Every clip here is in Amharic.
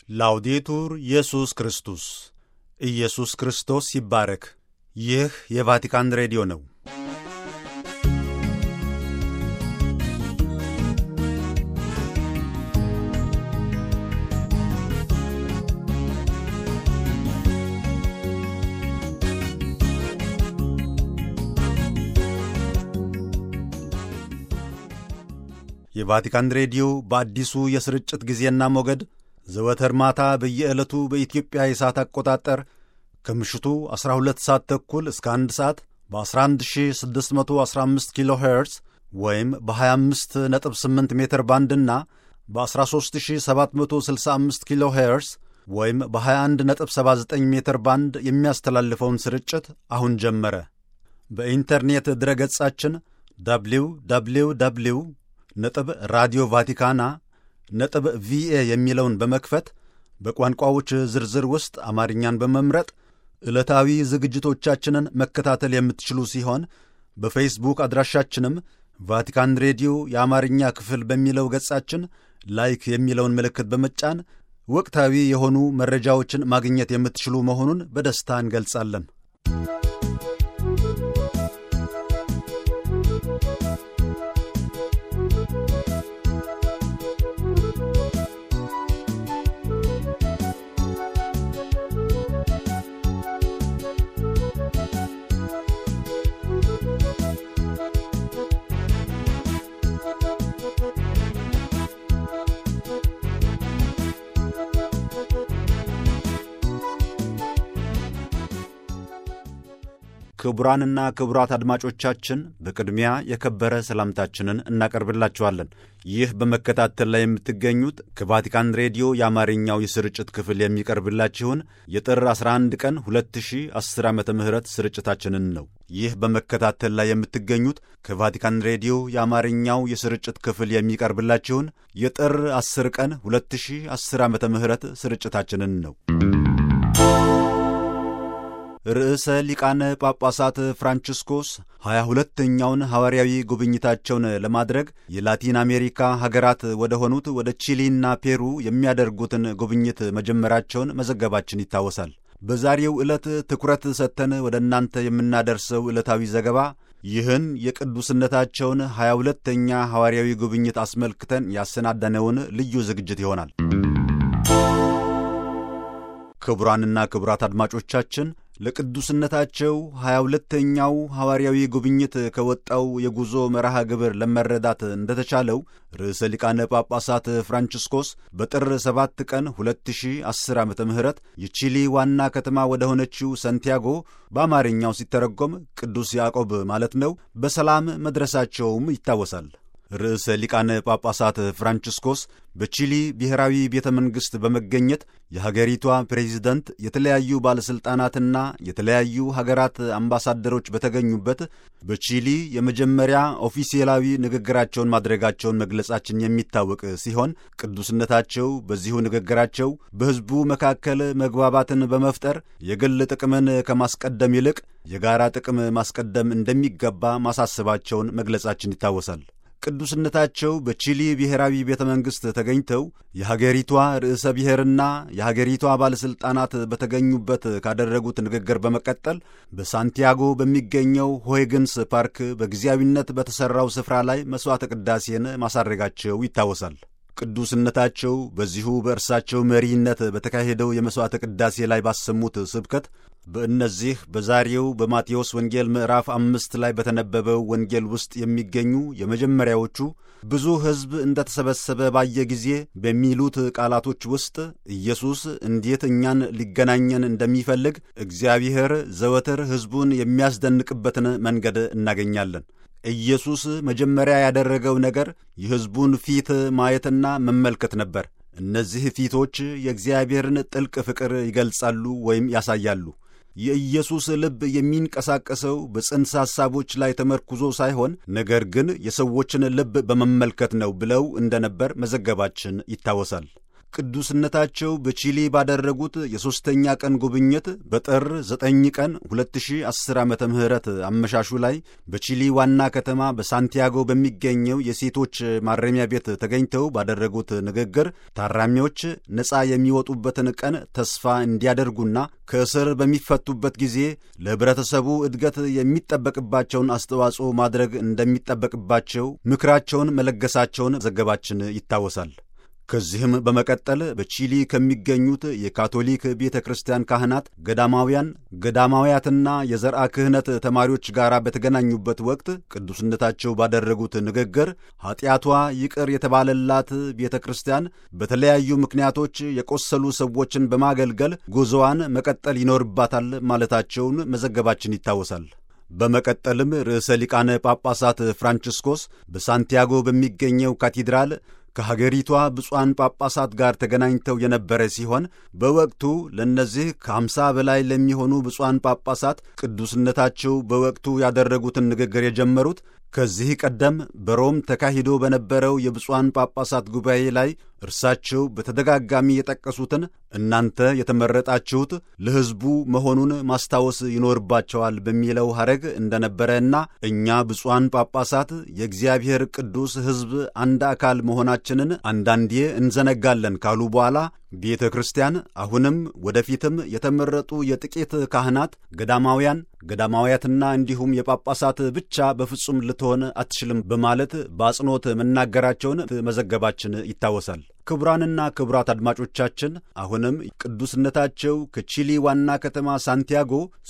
ላውዴቱር ኢየሱስ ክርስቶስ ኢየሱስ ክርስቶስ ይባረክ። ይህ የቫቲካን ሬዲዮ ነው። የቫቲካን ሬዲዮ በአዲሱ የስርጭት ጊዜና ሞገድ ዘወትር ማታ በየዕለቱ በኢትዮጵያ የሰዓት አቆጣጠር ከምሽቱ 12 ሰዓት ተኩል እስከ 1 ሰዓት በ11615 ኪሎ ሄርዝ ወይም በ258 ሜትር ባንድና በ13765 ኪሎ ሄርዝ ወይም በ2179 ሜትር ባንድ የሚያስተላልፈውን ስርጭት አሁን ጀመረ። በኢንተርኔት ድረገጻችን ደብሊው ደብሊው ደብሊው ነጥብ ራዲዮ ቫቲካና ነጥብ ቪኤ የሚለውን በመክፈት በቋንቋዎች ዝርዝር ውስጥ አማርኛን በመምረጥ ዕለታዊ ዝግጅቶቻችንን መከታተል የምትችሉ ሲሆን በፌስቡክ አድራሻችንም ቫቲካን ሬዲዮ የአማርኛ ክፍል በሚለው ገጻችን ላይክ የሚለውን ምልክት በመጫን ወቅታዊ የሆኑ መረጃዎችን ማግኘት የምትችሉ መሆኑን በደስታ እንገልጻለን። ክቡራንና ክቡራት አድማጮቻችን በቅድሚያ የከበረ ሰላምታችንን እናቀርብላችኋለን። ይህ በመከታተል ላይ የምትገኙት ከቫቲካን ሬዲዮ የአማርኛው የስርጭት ክፍል የሚቀርብላችሁን የጥር 11 ቀን 2010 ዓ ም ስርጭታችንን ነው። ይህ በመከታተል ላይ የምትገኙት ከቫቲካን ሬዲዮ የአማርኛው የስርጭት ክፍል የሚቀርብላችሁን የጥር 10 ቀን 2010 ዓ ም ስርጭታችንን ነው። ርዕሰ ሊቃነ ጳጳሳት ፍራንቺስኮስ ሀያ ሁለተኛውን ሐዋርያዊ ጉብኝታቸውን ለማድረግ የላቲን አሜሪካ ሀገራት ወደ ሆኑት ወደ ቺሊና ፔሩ የሚያደርጉትን ጉብኝት መጀመራቸውን መዘገባችን ይታወሳል። በዛሬው ዕለት ትኩረት ሰጥተን ወደ እናንተ የምናደርሰው ዕለታዊ ዘገባ ይህን የቅዱስነታቸውን ሀያ ሁለተኛ ሐዋርያዊ ጉብኝት አስመልክተን ያሰናዳነውን ልዩ ዝግጅት ይሆናል። ክቡራንና ክቡራት አድማጮቻችን ለቅዱስነታቸው ሀያ ሁለተኛው ሐዋርያዊ ጉብኝት ከወጣው የጉዞ መርሃ ግብር ለመረዳት እንደተቻለው ርዕሰ ሊቃነ ጳጳሳት ፍራንቺስኮስ በጥር 7 ቀን 2010 ዓ ም የቺሊ ዋና ከተማ ወደ ሆነችው ሰንቲያጎ በአማርኛው ሲተረጎም ቅዱስ ያዕቆብ ማለት ነው፣ በሰላም መድረሳቸውም ይታወሳል። ርዕሰ ሊቃነ ጳጳሳት ፍራንቺስኮስ በቺሊ ብሔራዊ ቤተ መንግሥት በመገኘት የሀገሪቷ ፕሬዚደንት፣ የተለያዩ ባለሥልጣናትና የተለያዩ ሀገራት አምባሳደሮች በተገኙበት በቺሊ የመጀመሪያ ኦፊሴላዊ ንግግራቸውን ማድረጋቸውን መግለጻችን የሚታወቅ ሲሆን ቅዱስነታቸው በዚሁ ንግግራቸው በሕዝቡ መካከል መግባባትን በመፍጠር የግል ጥቅምን ከማስቀደም ይልቅ የጋራ ጥቅም ማስቀደም እንደሚገባ ማሳሰባቸውን መግለጻችን ይታወሳል። ቅዱስነታቸው በቺሊ ብሔራዊ ቤተ መንግሥት ተገኝተው የሀገሪቷ ርዕሰ ብሔርና የሀገሪቷ ባለሥልጣናት በተገኙበት ካደረጉት ንግግር በመቀጠል በሳንቲያጎ በሚገኘው ሆይግንስ ፓርክ በጊዜያዊነት በተሠራው ስፍራ ላይ መሥዋዕተ ቅዳሴን ማሳረጋቸው ይታወሳል። ቅዱስነታቸው በዚሁ በእርሳቸው መሪነት በተካሄደው የመሥዋዕተ ቅዳሴ ላይ ባሰሙት ስብከት በእነዚህ በዛሬው በማቴዎስ ወንጌል ምዕራፍ አምስት ላይ በተነበበው ወንጌል ውስጥ የሚገኙ የመጀመሪያዎቹ ብዙ ሕዝብ እንደተሰበሰበ ባየ ጊዜ በሚሉት ቃላቶች ውስጥ ኢየሱስ እንዴት እኛን ሊገናኘን እንደሚፈልግ እግዚአብሔር ዘወትር ሕዝቡን የሚያስደንቅበትን መንገድ እናገኛለን። ኢየሱስ መጀመሪያ ያደረገው ነገር የሕዝቡን ፊት ማየትና መመልከት ነበር። እነዚህ ፊቶች የእግዚአብሔርን ጥልቅ ፍቅር ይገልጻሉ ወይም ያሳያሉ። የኢየሱስ ልብ የሚንቀሳቀሰው በጽንሰ ሐሳቦች ላይ ተመርኩዞ ሳይሆን ነገር ግን የሰዎችን ልብ በመመልከት ነው ብለው እንደነበር መዘገባችን ይታወሳል። ቅዱስነታቸው በቺሊ ባደረጉት የሦስተኛ ቀን ጉብኝት በጥር 9 ቀን 2010 ዓ ም አመሻሹ ላይ በቺሊ ዋና ከተማ በሳንቲያጎ በሚገኘው የሴቶች ማረሚያ ቤት ተገኝተው ባደረጉት ንግግር ታራሚዎች ነፃ የሚወጡበትን ቀን ተስፋ እንዲያደርጉና ከእስር በሚፈቱበት ጊዜ ለኅብረተሰቡ እድገት የሚጠበቅባቸውን አስተዋጽኦ ማድረግ እንደሚጠበቅባቸው ምክራቸውን መለገሳቸውን ዘገባችን ይታወሳል። ከዚህም በመቀጠል በቺሊ ከሚገኙት የካቶሊክ ቤተ ክርስቲያን ካህናት፣ ገዳማውያን፣ ገዳማውያትና የዘርአ ክህነት ተማሪዎች ጋር በተገናኙበት ወቅት ቅዱስነታቸው ባደረጉት ንግግር ኀጢአቷ ይቅር የተባለላት ቤተ ክርስቲያን በተለያዩ ምክንያቶች የቆሰሉ ሰዎችን በማገልገል ጉዞዋን መቀጠል ይኖርባታል ማለታቸውን መዘገባችን ይታወሳል። በመቀጠልም ርዕሰ ሊቃነ ጳጳሳት ፍራንቺስኮስ በሳንቲያጎ በሚገኘው ካቴድራል ከሀገሪቷ ብፁዓን ጳጳሳት ጋር ተገናኝተው የነበረ ሲሆን በወቅቱ ለእነዚህ ከአምሳ በላይ ለሚሆኑ ብፁዓን ጳጳሳት ቅዱስነታቸው በወቅቱ ያደረጉትን ንግግር የጀመሩት ከዚህ ቀደም በሮም ተካሂዶ በነበረው የብፁዓን ጳጳሳት ጉባኤ ላይ እርሳቸው በተደጋጋሚ የጠቀሱትን እናንተ የተመረጣችሁት ለሕዝቡ መሆኑን ማስታወስ ይኖርባቸዋል በሚለው ሐረግ እንደነበረና እኛ ብፁዓን ጳጳሳት የእግዚአብሔር ቅዱስ ሕዝብ አንድ አካል መሆናችንን አንዳንዴ እንዘነጋለን ካሉ በኋላ ቤተ ክርስቲያን አሁንም ወደፊትም የተመረጡ የጥቂት ካህናት፣ ገዳማውያን፣ ገዳማውያትና እንዲሁም የጳጳሳት ብቻ በፍጹም ልትሆን አትችልም በማለት በአጽንኦት መናገራቸውን መዘገባችን ይታወሳል። ክቡራንና ክቡራት አድማጮቻችን አሁንም ቅዱስነታቸው ከቺሊ ዋና ከተማ ሳንቲያጎ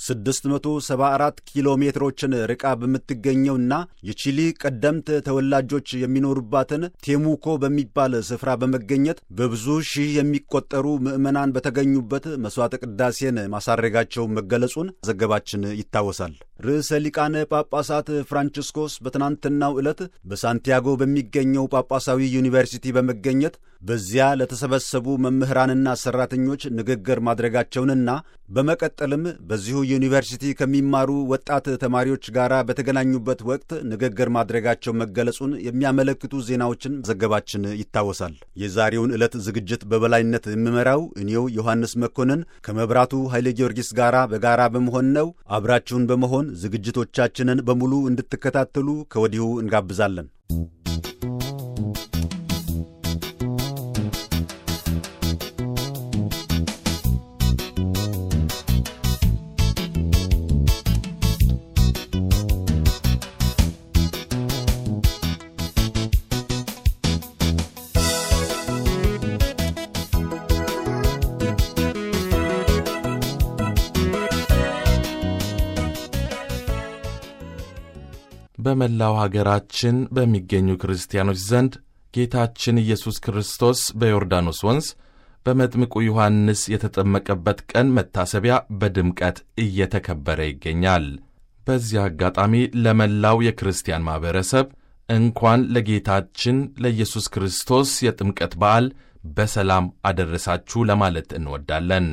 674 ኪሎ ሜትሮችን ርቃ በምትገኘውና የቺሊ ቀደምት ተወላጆች የሚኖሩባትን ቴሙኮ በሚባል ስፍራ በመገኘት በብዙ ሺህ የሚቆጠሩ ምዕመናን በተገኙበት መሥዋዕተ ቅዳሴን ማሳረጋቸው መገለጹን ዘገባችን ይታወሳል። ርዕሰ ሊቃነ ጳጳሳት ፍራንቺስኮስ በትናንትናው ዕለት በሳንቲያጎ በሚገኘው ጳጳሳዊ ዩኒቨርሲቲ በመገኘት በዚያ ለተሰበሰቡ መምህራንና ሠራተኞች ንግግር ማድረጋቸውንና በመቀጠልም በዚሁ ዩኒቨርሲቲ ከሚማሩ ወጣት ተማሪዎች ጋር በተገናኙበት ወቅት ንግግር ማድረጋቸው መገለጹን የሚያመለክቱ ዜናዎችን ዘገባችን ይታወሳል። የዛሬውን ዕለት ዝግጅት በበላይነት የምመራው እኔው ዮሐንስ መኮንን ከመብራቱ ኃይለ ጊዮርጊስ ጋር በጋራ በመሆን ነው። አብራችሁን በመሆን ዝግጅቶቻችንን በሙሉ እንድትከታተሉ ከወዲሁ እንጋብዛለን። በመላው ሀገራችን በሚገኙ ክርስቲያኖች ዘንድ ጌታችን ኢየሱስ ክርስቶስ በዮርዳኖስ ወንዝ በመጥምቁ ዮሐንስ የተጠመቀበት ቀን መታሰቢያ በድምቀት እየተከበረ ይገኛል። በዚህ አጋጣሚ ለመላው የክርስቲያን ማኅበረሰብ እንኳን ለጌታችን ለኢየሱስ ክርስቶስ የጥምቀት በዓል በሰላም አደረሳችሁ ለማለት እንወዳለን።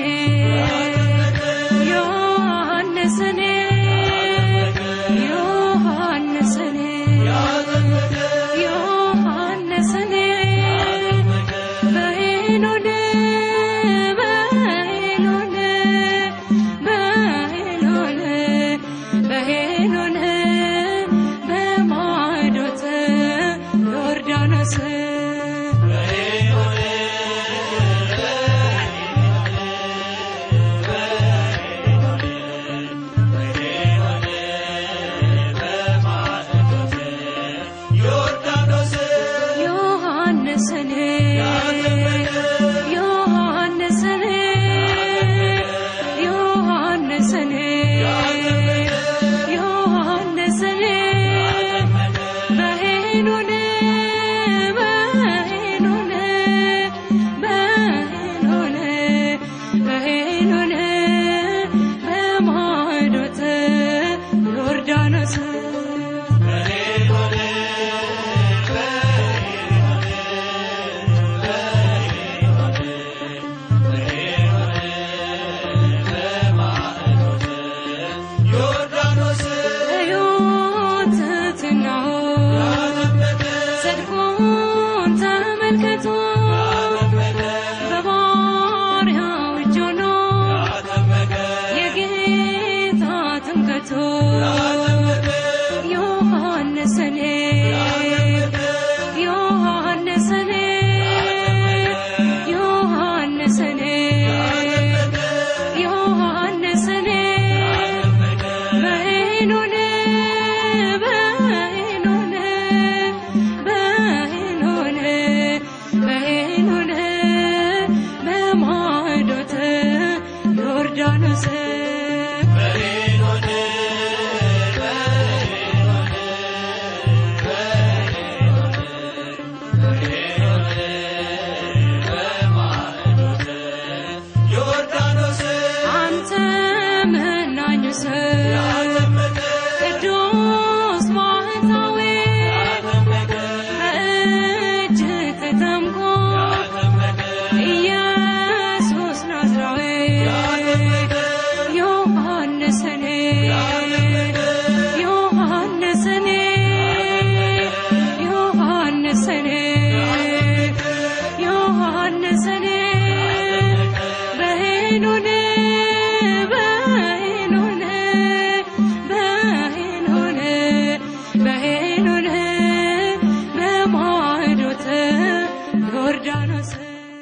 Yohannesene, Yohannesene, ዮርዳኖስ ሕይወት ትሕትናው ጽድቁን ተመልክቶ በባሪያው እጅ ሆኖ የጌታ ትምክህቱ ዮሐንስ እኔ ዮሐንስ እኔ ዮሐንስ እኔ ዮሐንስ እኔ በሄኖን በሄኖን በሄኖን በሄኖን በማዕዶት ዮርዳኖስ አንተ መናኙ ሰው ቅዱስ ባህታዊ በእጅ ተጠምቆ ኢየሱስ ናዝራዊ ዮሐንስ እኔ ዮሐንስ እኔ ዮሐንስ እኔ ዮሐንስ እኔ በሄኖን በሄኖን በሄኖን በሄኖን በማዕዶት ዮርዳኖስ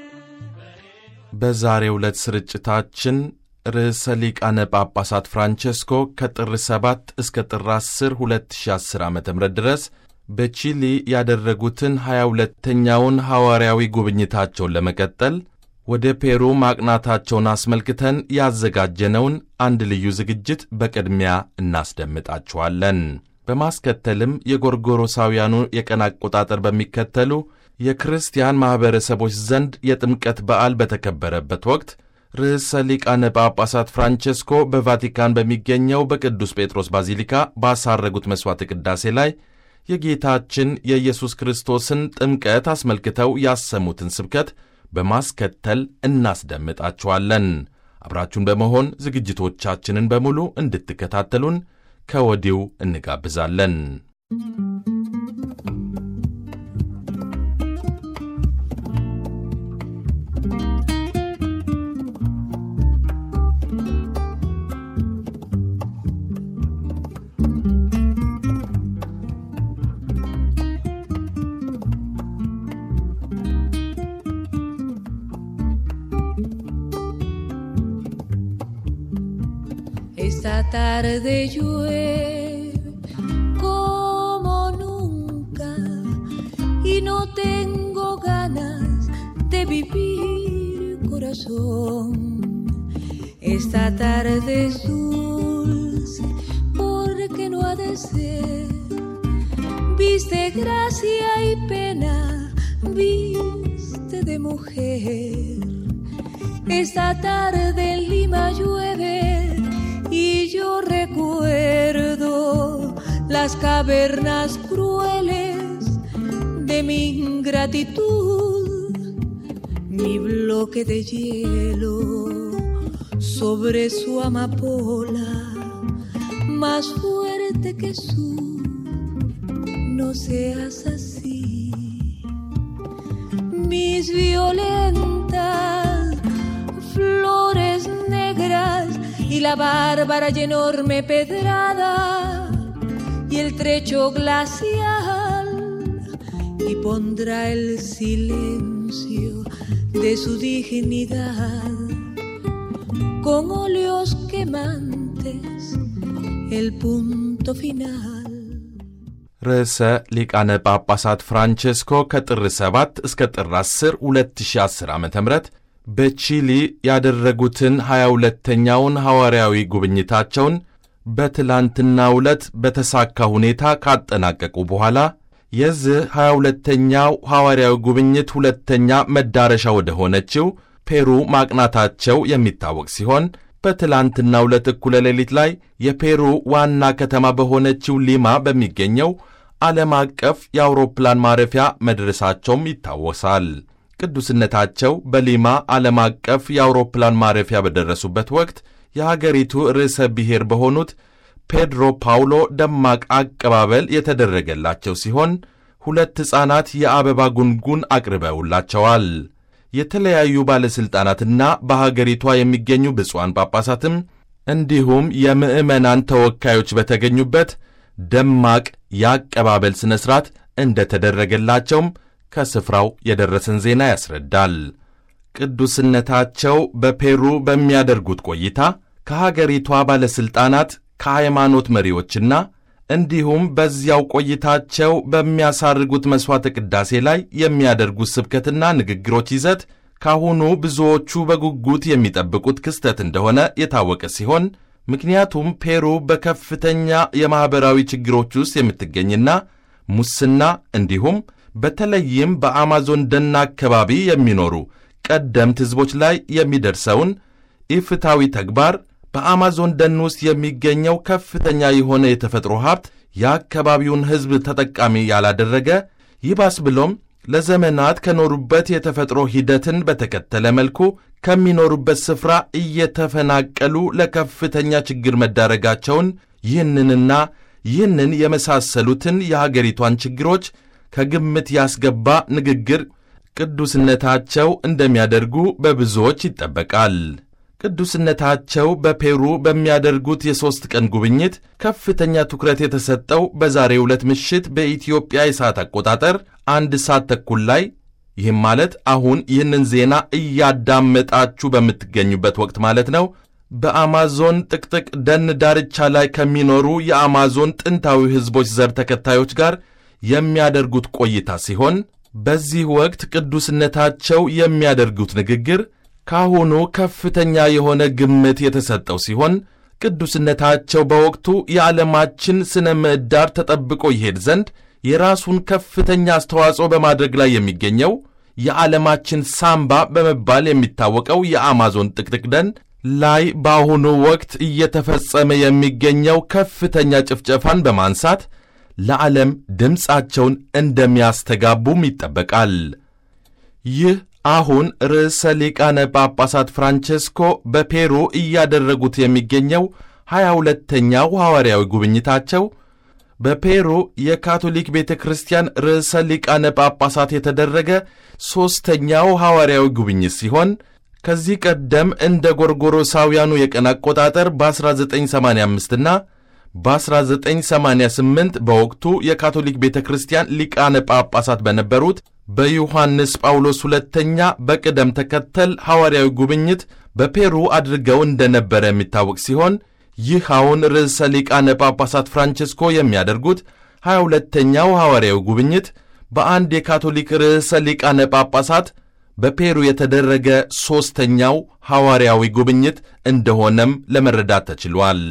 በዛሬው ዕለት ስርጭታችን ርዕሰ ሊቃነ ጳጳሳት ፍራንቼስኮ ከጥር 7 እስከ ጥር 10 2010 ዓ ም ድረስ በቺሊ ያደረጉትን 22ተኛውን ሐዋርያዊ ጉብኝታቸውን ለመቀጠል ወደ ፔሩ ማቅናታቸውን አስመልክተን ያዘጋጀነውን አንድ ልዩ ዝግጅት በቅድሚያ እናስደምጣችኋለን። በማስከተልም የጎርጎሮሳውያኑ የቀን አቆጣጠር በሚከተሉ የክርስቲያን ማኅበረሰቦች ዘንድ የጥምቀት በዓል በተከበረበት ወቅት ርዕሰ ሊቃነ ጳጳሳት ፍራንቼስኮ በቫቲካን በሚገኘው በቅዱስ ጴጥሮስ ባዚሊካ ባሳረጉት መሥዋዕተ ቅዳሴ ላይ የጌታችን የኢየሱስ ክርስቶስን ጥምቀት አስመልክተው ያሰሙትን ስብከት በማስከተል እናስደምጣችኋለን። አብራችሁን በመሆን ዝግጅቶቻችንን በሙሉ እንድትከታተሉን ከወዲሁ እንጋብዛለን። Esta tarde llueve como nunca y no tengo ganas de vivir corazón. Esta tarde es dulce porque no ha de ser. Viste gracia y pena, viste de mujer. Esta tarde en Lima llueve y yo recuerdo las cavernas crueles de mi ingratitud, mi bloque de hielo sobre su amapola, más fuerte que su, no seas así. Mis violentas flores negras y la bárbara y enorme pedrada y el trecho glacial y pondrá el silencio de su dignidad con óleos quemantes el punto final. ርዕሰ ሊቃነ ጳጳሳት ፍራንቼስኮ ከጥር 7 እስከ ጥር 10 2010 ዓ ም በቺሊ ያደረጉትን 22ተኛውን ሐዋርያዊ ጉብኝታቸውን በትላንትናው ዕለት በተሳካ ሁኔታ ካጠናቀቁ በኋላ የዚህ 22ተኛው ሐዋርያዊ ጉብኝት ሁለተኛ መዳረሻ ወደ ሆነችው ፔሩ ማቅናታቸው የሚታወቅ ሲሆን በትላንትናው ዕለት እኩለ ሌሊት ላይ የፔሩ ዋና ከተማ በሆነችው ሊማ በሚገኘው ዓለም አቀፍ የአውሮፕላን ማረፊያ መድረሳቸውም ይታወሳል። ቅዱስነታቸው በሊማ ዓለም አቀፍ የአውሮፕላን ማረፊያ በደረሱበት ወቅት የሀገሪቱ ርዕሰ ብሔር በሆኑት ፔድሮ ፓውሎ ደማቅ አቀባበል የተደረገላቸው ሲሆን ሁለት ሕፃናት የአበባ ጉንጉን አቅርበውላቸዋል። የተለያዩ ባለሥልጣናትና በሀገሪቷ የሚገኙ ብፁዓን ጳጳሳትም እንዲሁም የምዕመናን ተወካዮች በተገኙበት ደማቅ የአቀባበል ሥነ ሥርዓት እንደተደረገላቸውም ከስፍራው የደረሰን ዜና ያስረዳል። ቅዱስነታቸው በፔሩ በሚያደርጉት ቆይታ ከሀገሪቷ ባለሥልጣናት ከሃይማኖት መሪዎችና እንዲሁም በዚያው ቆይታቸው በሚያሳርጉት መሥዋዕተ ቅዳሴ ላይ የሚያደርጉት ስብከትና ንግግሮች ይዘት ካሁኑ ብዙዎቹ በጉጉት የሚጠብቁት ክስተት እንደሆነ የታወቀ ሲሆን ምክንያቱም ፔሩ በከፍተኛ የማኅበራዊ ችግሮች ውስጥ የምትገኝና ሙስና እንዲሁም በተለይም በአማዞን ደን አካባቢ የሚኖሩ ቀደምት ሕዝቦች ላይ የሚደርሰውን ኢፍታዊ ተግባር በአማዞን ደን ውስጥ የሚገኘው ከፍተኛ የሆነ የተፈጥሮ ሀብት የአካባቢውን ሕዝብ ተጠቃሚ ያላደረገ ይባስ ብሎም ለዘመናት ከኖሩበት የተፈጥሮ ሂደትን በተከተለ መልኩ ከሚኖሩበት ስፍራ እየተፈናቀሉ ለከፍተኛ ችግር መዳረጋቸውን ይህንንና ይህንን የመሳሰሉትን የሀገሪቷን ችግሮች ከግምት ያስገባ ንግግር ቅዱስነታቸው እንደሚያደርጉ በብዙዎች ይጠበቃል። ቅዱስነታቸው በፔሩ በሚያደርጉት የሦስት ቀን ጉብኝት ከፍተኛ ትኩረት የተሰጠው በዛሬው ዕለት ምሽት በኢትዮጵያ የሰዓት አቆጣጠር አንድ ሰዓት ተኩል ላይ ይህም ማለት አሁን ይህንን ዜና እያዳመጣችሁ በምትገኙበት ወቅት ማለት ነው በአማዞን ጥቅጥቅ ደን ዳርቻ ላይ ከሚኖሩ የአማዞን ጥንታዊ ሕዝቦች ዘር ተከታዮች ጋር የሚያደርጉት ቆይታ ሲሆን በዚህ ወቅት ቅዱስነታቸው የሚያደርጉት ንግግር ካሁኑ ከፍተኛ የሆነ ግምት የተሰጠው ሲሆን ቅዱስነታቸው በወቅቱ የዓለማችን ስነ ምህዳር ተጠብቆ ይሄድ ዘንድ የራሱን ከፍተኛ አስተዋጽኦ በማድረግ ላይ የሚገኘው የዓለማችን ሳምባ በመባል የሚታወቀው የአማዞን ጥቅጥቅ ደን ላይ በአሁኑ ወቅት እየተፈጸመ የሚገኘው ከፍተኛ ጭፍጨፋን በማንሳት ለዓለም ድምፃቸውን እንደሚያስተጋቡም ይጠበቃል። ይህ አሁን ርዕሰ ሊቃነ ጳጳሳት ፍራንቼስኮ በፔሩ እያደረጉት የሚገኘው ሀያ ሁለተኛው ሐዋርያዊ ጉብኝታቸው በፔሩ የካቶሊክ ቤተ ክርስቲያን ርዕሰ ሊቃነ ጳጳሳት የተደረገ ሦስተኛው ሐዋርያዊ ጉብኝት ሲሆን ከዚህ ቀደም እንደ ጎርጎሮሳውያኑ የቀን አቆጣጠር በ1985 እና በ1988 በወቅቱ የካቶሊክ ቤተ ክርስቲያን ሊቃነ ጳጳሳት በነበሩት በዮሐንስ ጳውሎስ ሁለተኛ በቅደም ተከተል ሐዋርያዊ ጉብኝት በፔሩ አድርገው እንደነበረ የሚታወቅ ሲሆን ይህ አሁን ርዕሰ ሊቃነ ጳጳሳት ፍራንቼስኮ የሚያደርጉት ሀያ ሁለተኛው ሐዋርያዊ ጉብኝት በአንድ የካቶሊክ ርዕሰ ሊቃነ ጳጳሳት በፔሩ የተደረገ ሦስተኛው ሐዋርያዊ ጉብኝት እንደሆነም ለመረዳት ተችሏል።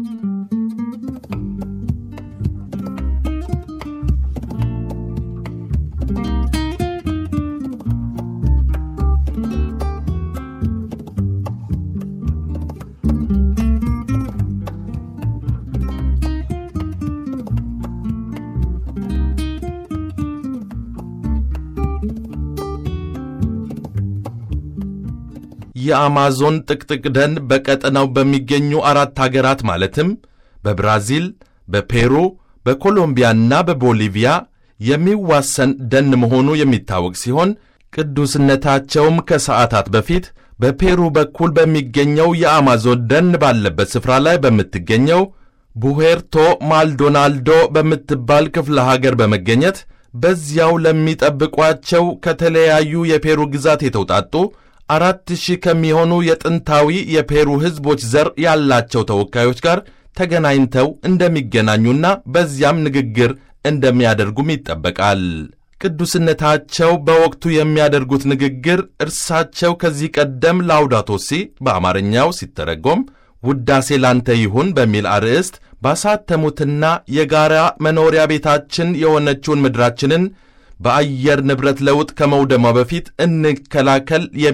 የአማዞን ጥቅጥቅ ደን በቀጠናው በሚገኙ አራት አገራት ማለትም በብራዚል፣ በፔሩ፣ በኮሎምቢያና በቦሊቪያ የሚዋሰን ደን መሆኑ የሚታወቅ ሲሆን ቅዱስነታቸውም ከሰዓታት በፊት በፔሩ በኩል በሚገኘው የአማዞን ደን ባለበት ስፍራ ላይ በምትገኘው ቡሄርቶ ማልዶናልዶ በምትባል ክፍለ ሀገር በመገኘት በዚያው ለሚጠብቋቸው ከተለያዩ የፔሩ ግዛት የተውጣጡ አራት ሺህ ከሚሆኑ የጥንታዊ የፔሩ ሕዝቦች ዘር ያላቸው ተወካዮች ጋር ተገናኝተው እንደሚገናኙና በዚያም ንግግር እንደሚያደርጉም ይጠበቃል። ቅዱስነታቸው በወቅቱ የሚያደርጉት ንግግር እርሳቸው ከዚህ ቀደም ላውዳቶሲ በአማርኛው ሲተረጎም ውዳሴ ላንተ ይሁን በሚል አርዕስት ባሳተሙትና የጋራ መኖሪያ ቤታችን የሆነችውን ምድራችንን በአየር ንብረት ለውጥ ከመውደሟ በፊት እንከላከል የሚል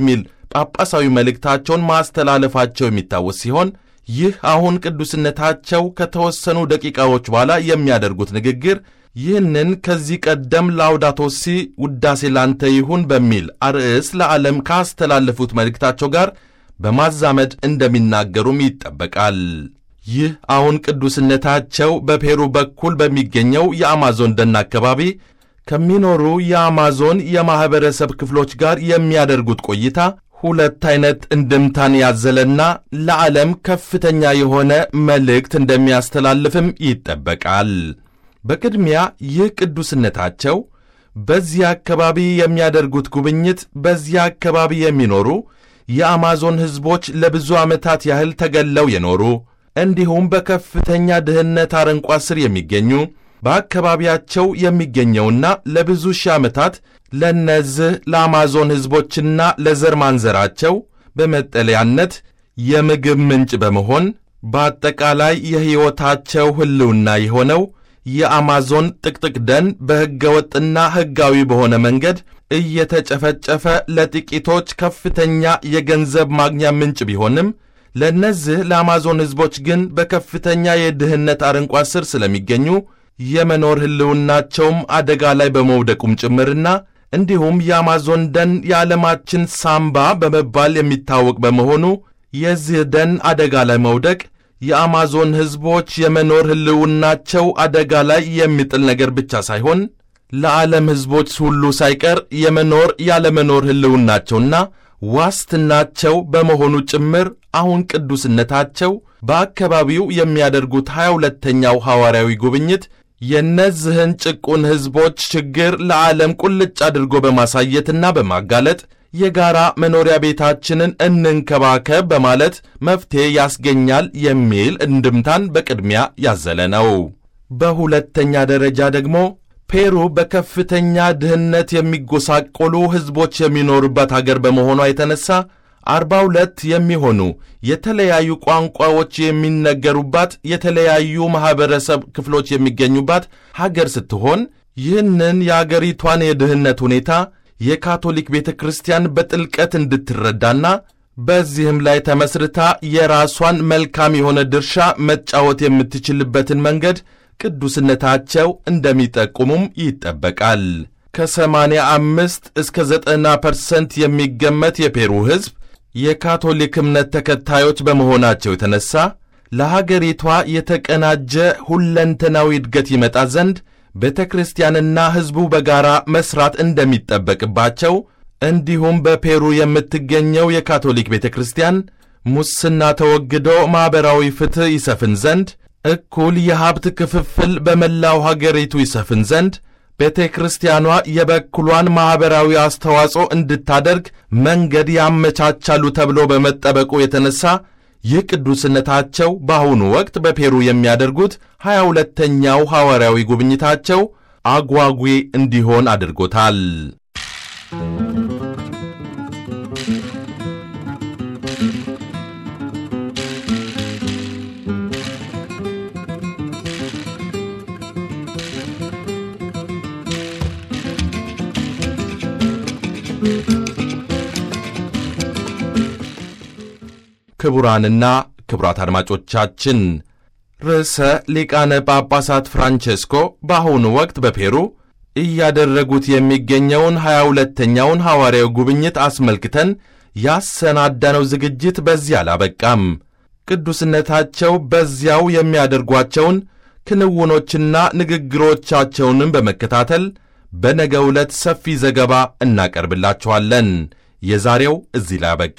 ጳጳሳዊ መልእክታቸውን ማስተላለፋቸው የሚታወስ ሲሆን ይህ አሁን ቅዱስነታቸው ከተወሰኑ ደቂቃዎች በኋላ የሚያደርጉት ንግግር ይህንን ከዚህ ቀደም ላውዳቶሲ ውዳሴ ላንተ ይሁን በሚል አርዕስ ለዓለም ካስተላለፉት መልእክታቸው ጋር በማዛመድ እንደሚናገሩም ይጠበቃል። ይህ አሁን ቅዱስነታቸው በፔሩ በኩል በሚገኘው የአማዞን ደን አካባቢ ከሚኖሩ የአማዞን የማኅበረሰብ ክፍሎች ጋር የሚያደርጉት ቆይታ ሁለት ዐይነት እንድምታን ያዘለና ለዓለም ከፍተኛ የሆነ መልእክት እንደሚያስተላልፍም ይጠበቃል። በቅድሚያ ይህ ቅዱስነታቸው በዚህ አካባቢ የሚያደርጉት ጉብኝት በዚህ አካባቢ የሚኖሩ የአማዞን ሕዝቦች ለብዙ ዓመታት ያህል ተገለው የኖሩ እንዲሁም በከፍተኛ ድህነት አረንቋ ስር የሚገኙ በአካባቢያቸው የሚገኘውና ለብዙ ሺህ ዓመታት ለእነዚህ ለአማዞን ሕዝቦችና ለዘር ማንዘራቸው በመጠለያነት የምግብ ምንጭ በመሆን በአጠቃላይ የሕይወታቸው ሕልውና የሆነው የአማዞን ጥቅጥቅ ደን በሕገ ወጥና ሕጋዊ በሆነ መንገድ እየተጨፈጨፈ ለጥቂቶች ከፍተኛ የገንዘብ ማግኛ ምንጭ ቢሆንም ለእነዚህ ለአማዞን ሕዝቦች ግን በከፍተኛ የድህነት አረንቋ ስር ስለሚገኙ የመኖር ሕልውናቸውም አደጋ ላይ በመውደቁም ጭምርና እንዲሁም የአማዞን ደን የዓለማችን ሳምባ በመባል የሚታወቅ በመሆኑ የዚህ ደን አደጋ ላይ መውደቅ የአማዞን ሕዝቦች የመኖር ሕልውናቸው አደጋ ላይ የሚጥል ነገር ብቻ ሳይሆን ለዓለም ሕዝቦች ሁሉ ሳይቀር የመኖር ያለመኖር ሕልውናቸውና ዋስትናቸው በመሆኑ ጭምር አሁን ቅዱስነታቸው በአካባቢው የሚያደርጉት ሀያ ሁለተኛው ሐዋርያዊ ጉብኝት የእነዚህን ጭቁን ሕዝቦች ችግር ለዓለም ቁልጭ አድርጎ በማሳየትና በማጋለጥ የጋራ መኖሪያ ቤታችንን እንንከባከብ በማለት መፍትሔ ያስገኛል የሚል እንድምታን በቅድሚያ ያዘለ ነው። በሁለተኛ ደረጃ ደግሞ ፔሩ በከፍተኛ ድህነት የሚጎሳቆሉ ሕዝቦች የሚኖሩበት አገር በመሆኗ የተነሳ አርባ ሁለት የሚሆኑ የተለያዩ ቋንቋዎች የሚነገሩባት የተለያዩ ማኅበረሰብ ክፍሎች የሚገኙባት ሀገር ስትሆን ይህንን የአገሪቷን የድህነት ሁኔታ የካቶሊክ ቤተ ክርስቲያን በጥልቀት እንድትረዳና በዚህም ላይ ተመስርታ የራሷን መልካም የሆነ ድርሻ መጫወት የምትችልበትን መንገድ ቅዱስነታቸው እንደሚጠቁሙም ይጠበቃል። ከሰማንያ አምስት እስከ ዘጠና ፐርሰንት የሚገመት የፔሩ ሕዝብ የካቶሊክ እምነት ተከታዮች በመሆናቸው የተነሳ ለሀገሪቷ የተቀናጀ ሁለንተናዊ እድገት ይመጣ ዘንድ ቤተ ክርስቲያንና ሕዝቡ በጋራ መሥራት እንደሚጠበቅባቸው እንዲሁም በፔሩ የምትገኘው የካቶሊክ ቤተ ክርስቲያን ሙስና ተወግዶ ማኅበራዊ ፍትሕ ይሰፍን ዘንድ እኩል የሀብት ክፍፍል በመላው ሀገሪቱ ይሰፍን ዘንድ ቤተ ክርስቲያኗ የበኩሏን ማኅበራዊ አስተዋጽኦ እንድታደርግ መንገድ ያመቻቻሉ ተብሎ በመጠበቁ የተነሳ ይህ ቅዱስነታቸው በአሁኑ ወቅት በፔሩ የሚያደርጉት ሀያ ሁለተኛው ሐዋርያዊ ጉብኝታቸው አጓጊ እንዲሆን አድርጎታል። ክቡራንና ክቡራት አድማጮቻችን ርዕሰ ሊቃነ ጳጳሳት ፍራንቼስኮ በአሁኑ ወቅት በፔሩ እያደረጉት የሚገኘውን ሀያ ሁለተኛውን ሐዋርያዊ ጉብኝት አስመልክተን ያሰናዳነው ዝግጅት በዚህ አላበቃም። ቅዱስነታቸው በዚያው የሚያደርጓቸውን ክንውኖችና ንግግሮቻቸውንም በመከታተል በነገ ዕለት ሰፊ ዘገባ እናቀርብላችኋለን። የዛሬው እዚህ ላይ አበቃ።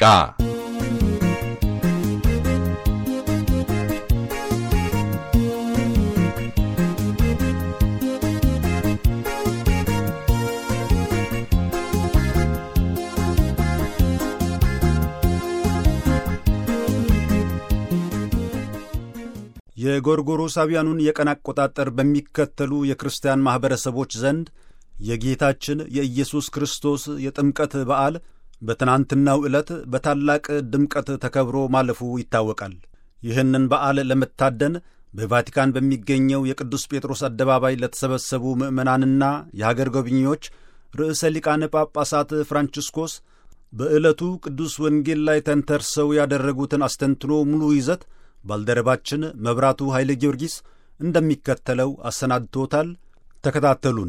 የጎርጎሮሳውያኑን የቀን አቆጣጠር በሚከተሉ የክርስቲያን ማኅበረሰቦች ዘንድ የጌታችን የኢየሱስ ክርስቶስ የጥምቀት በዓል በትናንትናው ዕለት በታላቅ ድምቀት ተከብሮ ማለፉ ይታወቃል። ይህንን በዓል ለመታደን በቫቲካን በሚገኘው የቅዱስ ጴጥሮስ አደባባይ ለተሰበሰቡ ምዕመናንና የሀገር ጎብኚዎች ርዕሰ ሊቃነ ጳጳሳት ፍራንቺስኮስ በዕለቱ ቅዱስ ወንጌል ላይ ተንተርሰው ያደረጉትን አስተንትኖ ሙሉ ይዘት ባልደረባችን መብራቱ ኃይለ ጊዮርጊስ እንደሚከተለው አሰናድቶታል። ተከታተሉን።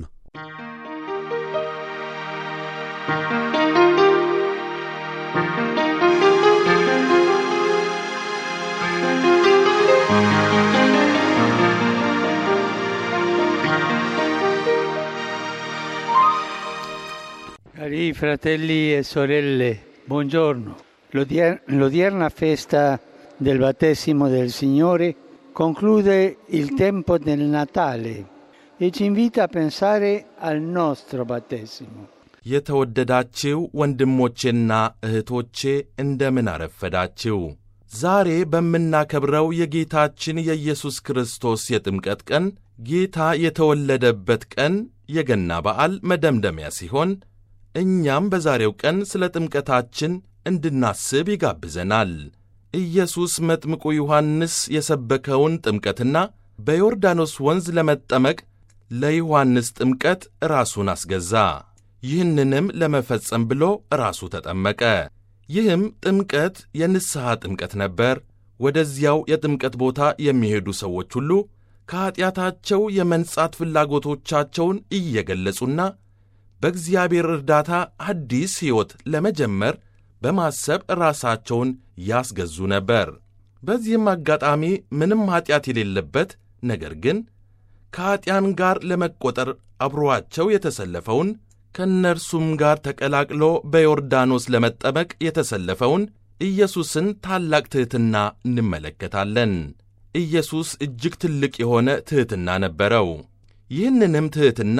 Cari fratelli e sorelle, buongiorno. L'odier- l'odierna festa del battesimo del Signore conclude il tempo del Natale e ci invita a pensare al nostro battesimo. የተወደዳችው ወንድሞቼና እህቶቼ እንደምን አረፈዳችው። ዛሬ በምናከብረው የጌታችን የኢየሱስ ክርስቶስ የጥምቀት ቀን ጌታ የተወለደበት ቀን የገና በዓል መደምደሚያ ሲሆን እኛም በዛሬው ቀን ስለ ጥምቀታችን እንድናስብ ይጋብዘናል። ኢየሱስ መጥምቁ ዮሐንስ የሰበከውን ጥምቀትና በዮርዳኖስ ወንዝ ለመጠመቅ ለዮሐንስ ጥምቀት ራሱን አስገዛ። ይህንንም ለመፈጸም ብሎ ራሱ ተጠመቀ። ይህም ጥምቀት የንስሐ ጥምቀት ነበር። ወደዚያው የጥምቀት ቦታ የሚሄዱ ሰዎች ሁሉ ከኀጢአታቸው የመንጻት ፍላጎቶቻቸውን እየገለጹና በእግዚአብሔር እርዳታ አዲስ ሕይወት ለመጀመር በማሰብ ራሳቸውን ያስገዙ ነበር። በዚህም አጋጣሚ ምንም ኀጢአት የሌለበት ነገር ግን ከኀጢአን ጋር ለመቈጠር አብሮአቸው የተሰለፈውን ከእነርሱም ጋር ተቀላቅሎ በዮርዳኖስ ለመጠመቅ የተሰለፈውን ኢየሱስን ታላቅ ትሕትና እንመለከታለን። ኢየሱስ እጅግ ትልቅ የሆነ ትሕትና ነበረው። ይህንንም ትሕትና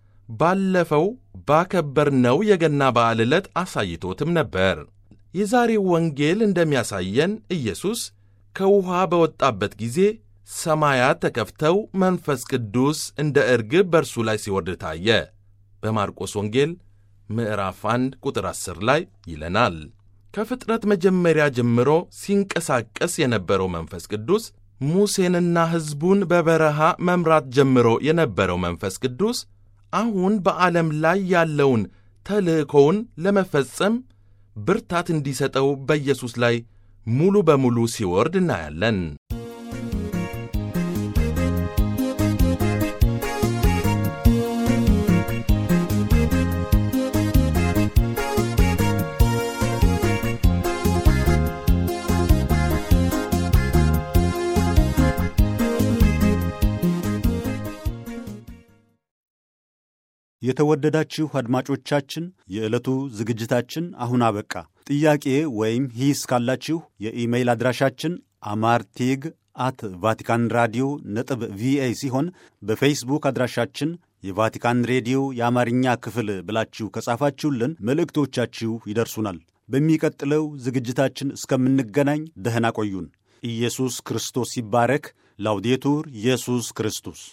ባለፈው ባከበርነው የገና በዓል ዕለት አሳይቶትም ነበር። የዛሬው ወንጌል እንደሚያሳየን ኢየሱስ ከውኃ በወጣበት ጊዜ ሰማያት ተከፍተው መንፈስ ቅዱስ እንደ እርግብ በእርሱ ላይ ሲወርድ ታየ። በማርቆስ ወንጌል ምዕራፍ 1 ቁጥር 10 ላይ ይለናል። ከፍጥረት መጀመሪያ ጀምሮ ሲንቀሳቀስ የነበረው መንፈስ ቅዱስ ሙሴንና ሕዝቡን በበረሃ መምራት ጀምሮ የነበረው መንፈስ ቅዱስ አሁን በዓለም ላይ ያለውን ተልእኮውን ለመፈጸም ብርታት እንዲሰጠው በኢየሱስ ላይ ሙሉ በሙሉ ሲወርድ እናያለን። የተወደዳችሁ አድማጮቻችን የዕለቱ ዝግጅታችን አሁን አበቃ። ጥያቄ ወይም ሂስ ካላችሁ የኢሜይል አድራሻችን አማርቴግ አት ቫቲካን ራዲዮ ነጥብ ቪኦኤ ሲሆን በፌስቡክ አድራሻችን የቫቲካን ሬዲዮ የአማርኛ ክፍል ብላችሁ ከጻፋችሁልን መልእክቶቻችሁ ይደርሱናል። በሚቀጥለው ዝግጅታችን እስከምንገናኝ ደህና ቆዩን። ኢየሱስ ክርስቶስ ይባረክ። ላውዴቱር ኢየሱስ ክርስቶስ